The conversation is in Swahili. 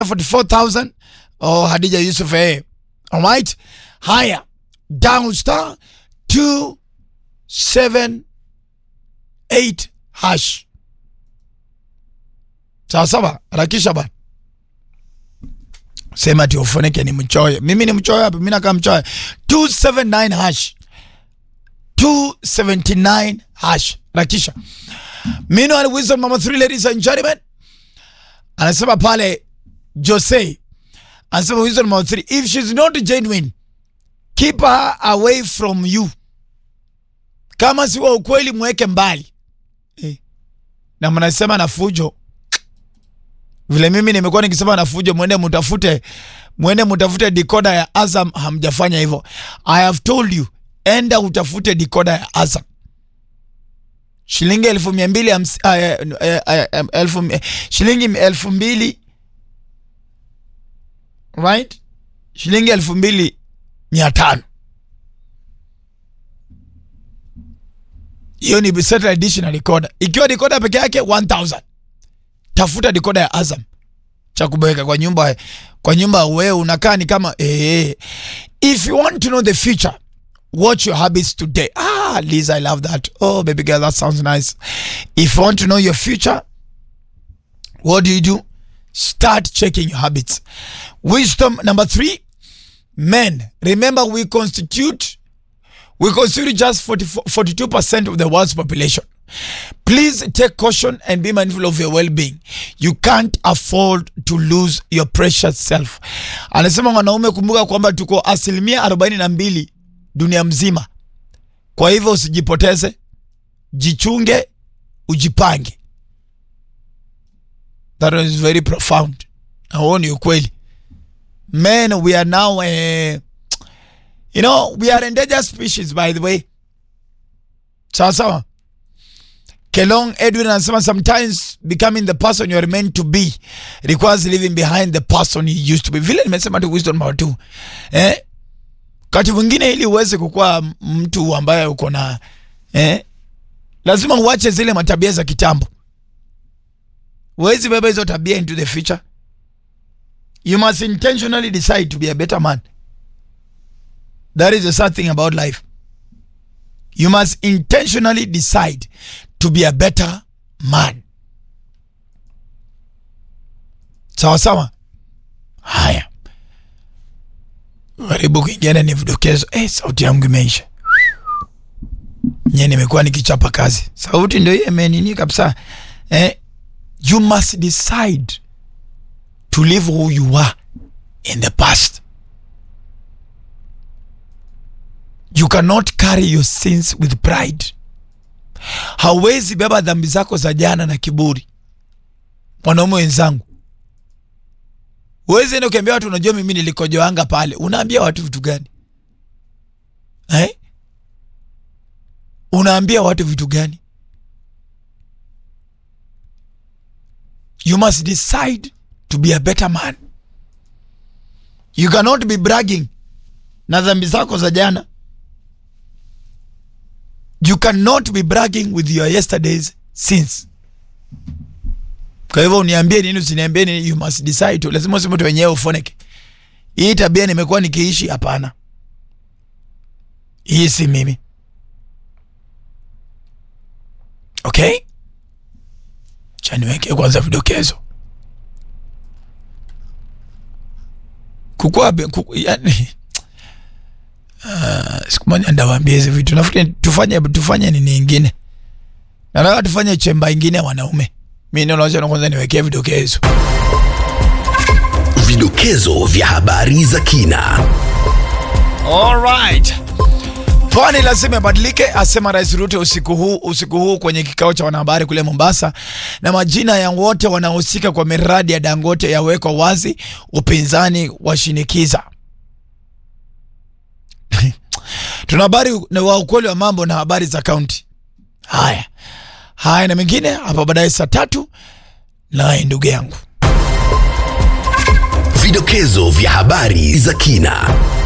44000 oh Hadija Yusuf eh all right haya down star 278 hash sawa sawa harakisha bana sema ati ufunike ni mchoyo mimi ni mchoyo hapa mimi nakaa mchoyo 279 hash 279 hash rakisha meanwhile wisdom number 3 ladies and gentlemen anasema pale Jose anasema wisdom number 3 if she's not genuine keep her away from you kama si wa ukweli mweke mbali eh. na mnasema na fujo vile mimi nimekuwa nikisema na fujo mwende mutafute mwende mutafute decoder ya Azam hamjafanya hivyo I have told you enda utafute decoder ya Azam shilingi elfu mia mbili hamsi- ah, eh, eh, eh, eh, elfu mi- shilingi elfu mbili right shilingi elfu mbili mia tano hiyo ni satellite dish na decoder ikiwa decoder peke yake 1000 tafuta decoder ya Azam cha kubweka kwa nyumba kwa nyumba wewe unakaa ni kama eh if you want to know the future watch your habits today ah Liza I love that oh baby girl that sounds nice if you want to know your future what do you do start checking your habits wisdom number 3 men remember we constitute we constitute just 44, 42% of the world's population Please take caution and be mindful of your well-being. You can't afford to lose your precious self. Anasema wanaume, kumbuka kwamba tuko asilimia arobaini na mbili dunia mzima. Kwa hivyo usijipoteze, jichunge, ujipange. That is very profound. Na huo ni ukweli. Men, we are now eh, you know, we are endangered species by the way. Sawa sawa. Kelong Edwin anasema sometimes becoming the person you are meant to be requires leaving behind the person you used to be. Vile nimesema tu wisdom number two. Eh? Wakati mwingine ili uweze kukuwa mtu ambaye uko na eh? Lazima uache zile matabia za kitambo. Huwezi beba hizo tabia into the future. You must intentionally decide to be a better man. That is the sad thing about life. You must intentionally decide to be a better man. Sawa sawa. Haya, karibu kwingine ni vidokezo. Eh, sauti yangu imeisha. Nye nimekuwa nikichapa kazi, sauti ndio hiyo imenini kabisa. Eh, you must decide to live who you are in the past. You cannot carry your sins with pride. Hawezi beba dhambi zako za jana na kiburi. Wanaume wenzangu, huwezi enda ukiambia watu unajua mimi nilikojoanga pale. Unaambia watu vitu gani eh? Unaambia watu vitu gani? You must decide to be a better man. You cannot be bragging na dhambi zako za jana. You cannot be bragging with your yesterday's sins. Kwa hivyo uniambie nini usiniambie nini, you must decide tu. Lazima useme tu wenyewe ufoneke. Hii tabia nimekuwa nikiishi, hapana. Hii si mimi. Okay? Cha niweke kwanza vidokezo. Kukua, kuku, yani, uh, siku moja ndawaambia hizi vitu. Nafikiri tufanye tufanye nini ingine. Nataka tufanye chemba ingine ya wanaume. Mimi ndio naona kwanza niwekee vidokezo. Vidokezo vya habari za kina. Alright. Pwani lazima ibadilike, asema Rais Ruto usiku huu usiku huu kwenye kikao cha wanahabari kule Mombasa, na majina ya wote wanaohusika kwa miradi ya Dangote yawekwa wazi, upinzani washinikiza. Tuna habari na wa ukweli wa mambo na habari za kaunti. Haya haya na mengine hapa baadaye saa tatu, naye ndugu yangu Vidokezo vya habari za kina.